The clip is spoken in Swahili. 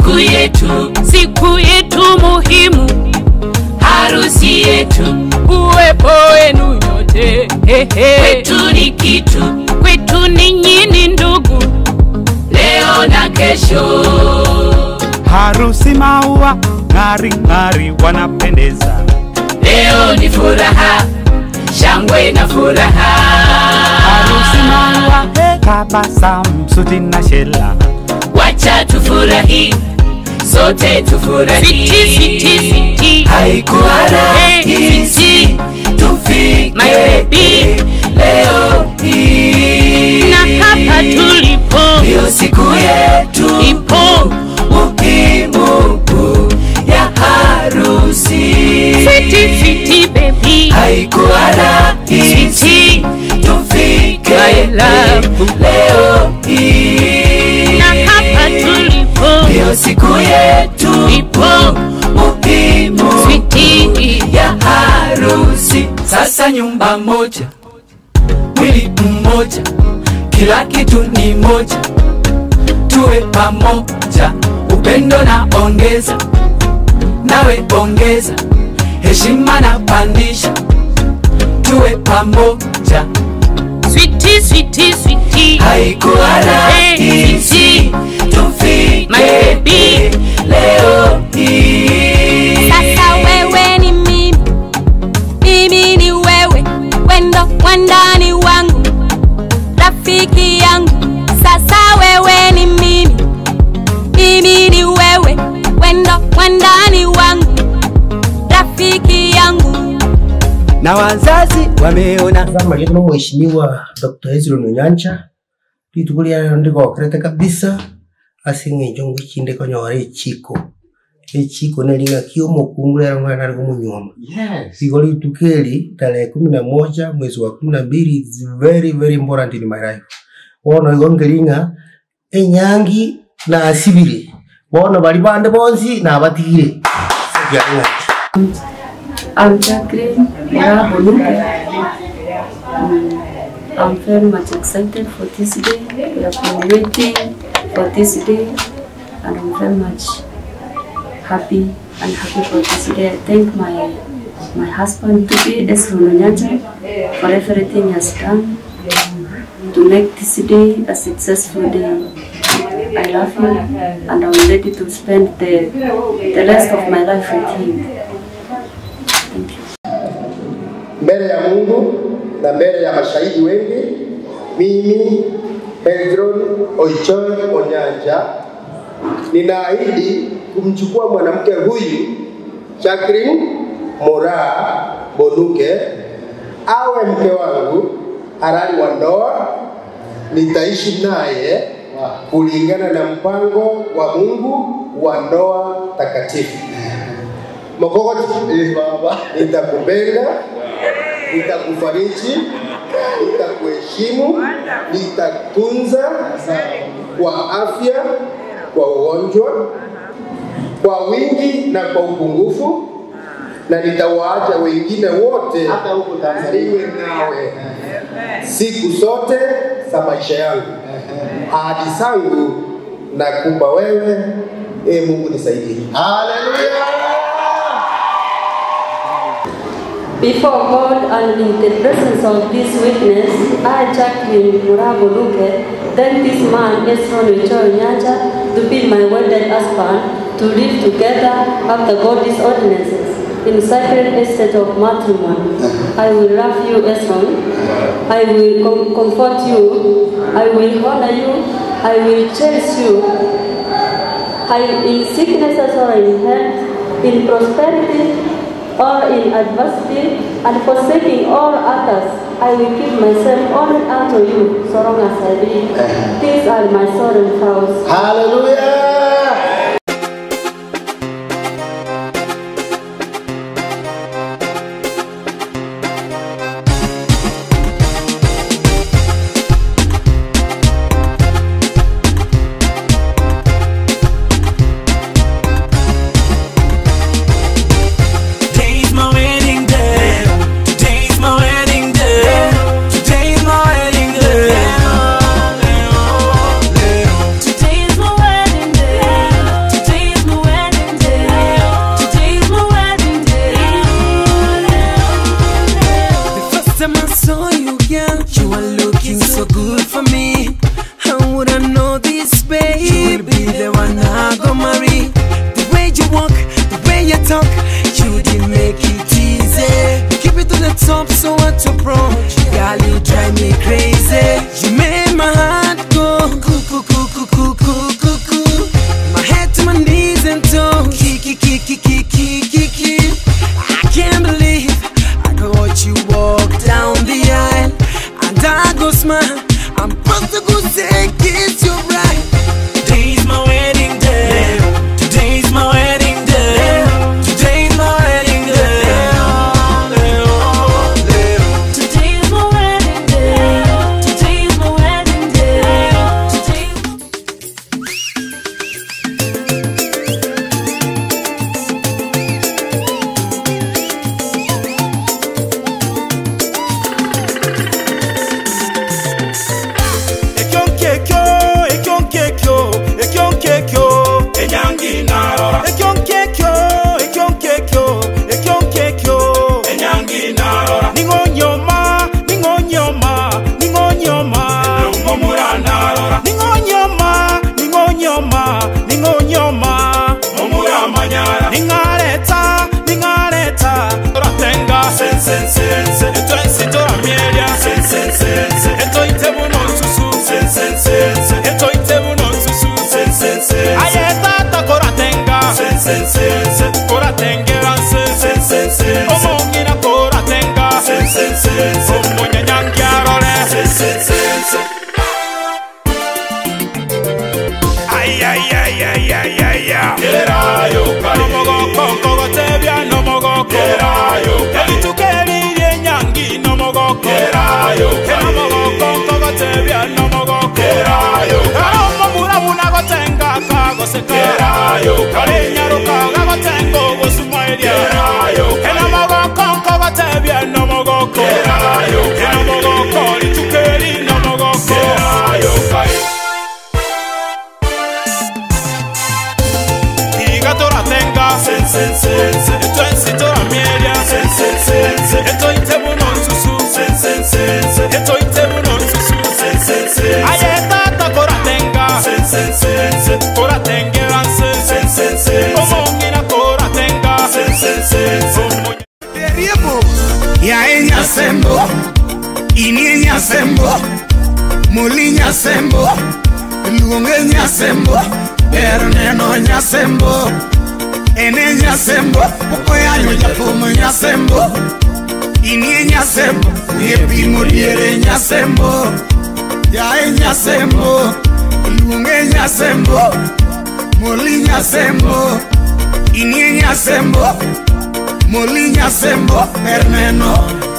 siku yetu, siku yetu muhimu, harusi yetu, uwepo wenu nyote hehe. kwetu ni kitu, kwetu ninyi ni ndugu, leo na kesho. harusi maua ng'ari ng'ari wanapendeza Leo ni furaha, shangwe na furaha. harusi maua tabasamu suti na shela Wacha tufurahi, sote tufurahi. Siti, siti, siti. Haikuwa Eh, rahisi siti. tufike My baby. leo hii, na hapa tulipo ndio siku yetu ipo muhimu ya harusi. fiti fiti baby Haikuwa rahisi Siti. tufike My love. leo hii, na hapa tulipo ndio siku yetu ipo muhimu fiti ya harusi. Sasa nyumba moja, mwili mmoja, kila kitu ni moja, tuwe pamoja, upendo na ongeza, nawe ongeza, heshima na pandisha, tuwe pamoja. switi switi switi Haikuwa rahisi tufike My baby. leo hii. Sasa wewe ni mimi, mimi ni wewe, wendo wandani wangu, rafiki yangu. Sasa wewe ni mimi, mimi ni wewe, wendo wandani wangu, rafiki yangu. na wazazi wameona zama lino mheshimiwa dr hezron onyancha rituko ryayo ndigokerete kabisa ase ng'encho ngwichinde konyora echiko echiko nering'aki omokungu rero ng'ana nari gomunyoma igo rituko eri tarehe kumi na moja mwezi wa kumi na mbili is very very important in my life bono igo nkering'a enyangi nasibire bono bari bande bonsi nabatigire sekiareng'aki I'm Jacqueline Marabonuke. Mm, I'm very much excited for this day. We have been waiting for this day, and I'm very much happy and happy for this day. I thank my my husband to be Esron Onyaja for everything he has done to make this day a successful day. I love him, and I'm ready to spend the the rest of my life with him. Thank you. mbele ya Mungu na mbele ya mashahidi wengi, mimi Hezron Oichoi Onyanja ninaahidi kumchukua mwanamke huyu Jacqueline Moraa Bonuke awe mke wangu halali wa ndoa. Nitaishi naye kulingana na mpango wa Mungu wa ndoa takatifu. Mokokoti, eh, baba, nitakupenda, nitakufariji, nitakuheshimu, nitatunza kwa afya, kwa ugonjwa, kwa wingi na kwa upungufu, na nitawaacha wengine wote hata huko Tanzania niwe nawe siku zote za maisha yangu. Ahadi zangu nakupa wewe, e Mungu nisaidie. Haleluya! Before God and in the presence of this witness, I, Jacqueline Murabo Luke, thank this man, Esron Wichoi Nyaja, to be my wedded husband, to live together after God's ordinances in sacred estate of matrimony. I will love you, Esron. I will com- comfort you. I will honor you. I will cherish you. I, in sicknesses or in health, in prosperity or in adversity, and forsaking all others, I will give myself only unto you, so long as I live. These are my solemn vows. Haleluya! Today's my wedding day. Today's my wedding day. Today's my wedding day. Today's my wedding day. crazy. You made my heart go cuckoo, cuckoo, cuckoo, cuckoo, cuckoo. My head to my knees and toe. Kiki, kiki, kiki, kiki. I can't believe I could watch you walk down the aisle and I go smile. I'm supposed to go say kiss you right. Today's my wedding day. Today's my wedding day. Today's my wedding day. Today's my wedding day. Today's my wedding day. Today's Ekyonkekyo, ekyonkekyo, ekyonkekyo, enyangi narora. Ekyonkekyo, ekyonkekyo, ekyonkekyo, enyangi narora. Ningonyoma, ningonyoma, ningonyoma, lumumura narora. Ningonyoma, ningonyoma, ningonyoma, mumura manyara. Ningaleta, ningaleta, toratenga, sen sen sen sen, etwensi toramielia, sen sen sen sen, etoite buno susu, sen sen sen sen, etoite buno susu, sen sen sen, ayeta ta koratenga, sen sen sen sen, koratengera sen sen sen sen, omongina koratenga, sen sen sen sen, omonyanyangiarore, sen sen sen sen. Ay, ay, ay, ay, ay, ay, ay. Gerayo, Nomogoko, kogotebia, nomogoko. Gerayo, Elitukeli, enyangi, nomogoko. Gerayo, Nomogoko, kogotebia, nomogoko. Gerayo, Aromo, mura, una, gotenga, kagoseka. Gerayo, Karinyaruka, gagotengo, gosumailia. Gerayo, Nomogoko, kogotebia, nomogoko. Gerayo, Nomogoko, litukeli, nomogoko. Gerayo, Iga tora tenga sen sen sen sen Eto ensi tora mielia sen sen sen sen Eto ite buno susu sen sen sen sen Eto ite buno susu sen sen sen Aye tata kora tenga sen sen sen sen Kora tengeran sen sen sen sen Omongina kora tenga sen sen sen sen Periebo ya enya sembo ini enya sembo mulinya sembo luonge nya sembo ber neno nya sembo ene nya sembo okoyanyo jafumo nya sembo ini nya sembo yepimo diere nya sembo ya enya sembo luonge nya sembo mulinya sembo ini nya sembo Molinya sembo erneno